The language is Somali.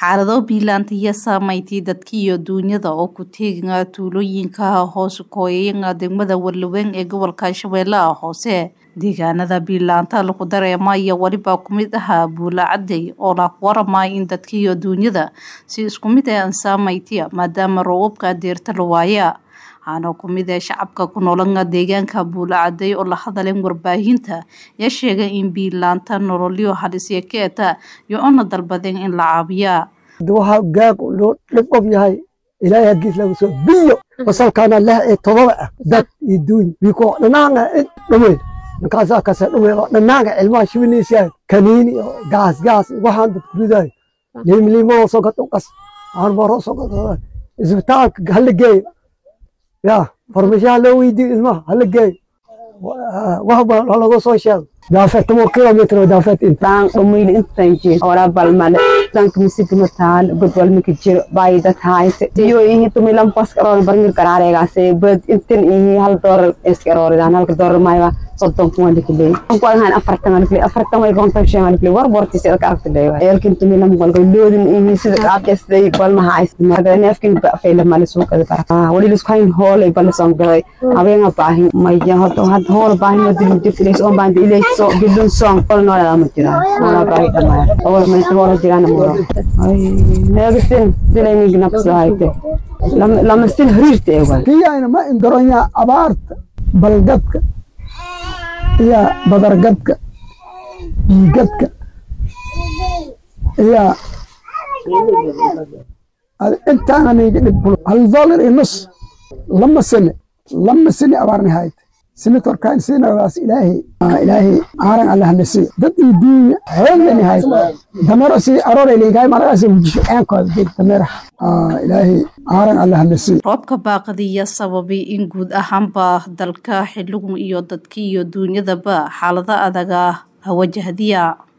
xaalado biilaanta iyo saameyntii dadka iyo duunyada oo ku teegaya tuulooyinka hoos kooyaya degmada Wallaweyn ee gobolka Shabeellaha Hoose deegaanada biilaanta lagu dareemayo waliba ku mid ahaa buula caday oo la waramay in dadka iyo duunyada si isku mid ah saameyntii maadaama roobabka deerta la waaya waxaana ku mid ah shacabka ku noolanga deegaanka buula caday oo la hadaleen warbaahinta ayaa sheegay in biilaanta nololyo halisya ka eta iyo una dalbadeen in la caabiya waxa gaag loo dhib of yahay ilaahay hagiis lagu soo biyo wasalkaana leh ee todoba ah dad iyo duuny biko dhanaanga dhumeyn markaasaa kase dhumeyn oo dhanaanga ilmaha shibinaysaa kaniini oo gaas gaas waxaan dad kuridaay liimliimo soo gato qas aan baro soo gato isbitaalka hala geeyo ya farmashaha loo weydiiyo ilmaha hala geeyo waxba laga soo sheego daafeed toban kilomitr oo daafeed intaan dhumayli intaan jeed ora balmale tanka misigma taan godwal mika jiro baayida taayse iyo ihi tumilan pas karoon barngir karaareegaase bad intin ihi hal doolar eskarooridan halka doolar mayba soddon kuwan likiley anku adhaan afartan alikiley afartan way konton shan alikiley war bortisi adka aragtiley eelkin tumilan walga loodin ihi sida qaabkasday balmaha aysmarga neefkin bafayla male suuqada bara wali lisku hayn hoolay bala soon galay habeenga baahin maya horta had hool baahin wadilin jirtileys oon baan ilay so bidun soon qol noolada ma jiraan noolaa baahi dhamaya awal mayta hoola jiraan muro neegasin silaynig nabso hayte lama sil hariirta eewal kiyayna ma indoronya abaarta balgadka iyo badargadka biigadka iyo intaana niga dhib hal dollar iyo nus lama sane lama sane abaarni hayte senatorkan sinadaas ilaahay ilaahay aaran allah nasi dad iyo duunya xoogani hay damero si aroore leeyahay markaas wujisho aankooda dib damero ilaahay aaran allah nasi roobka baaqadiya sababay in guud ahaanba dalka xiligu iyo dadka iyo duunyadaba xaalado adag ah wajahdiya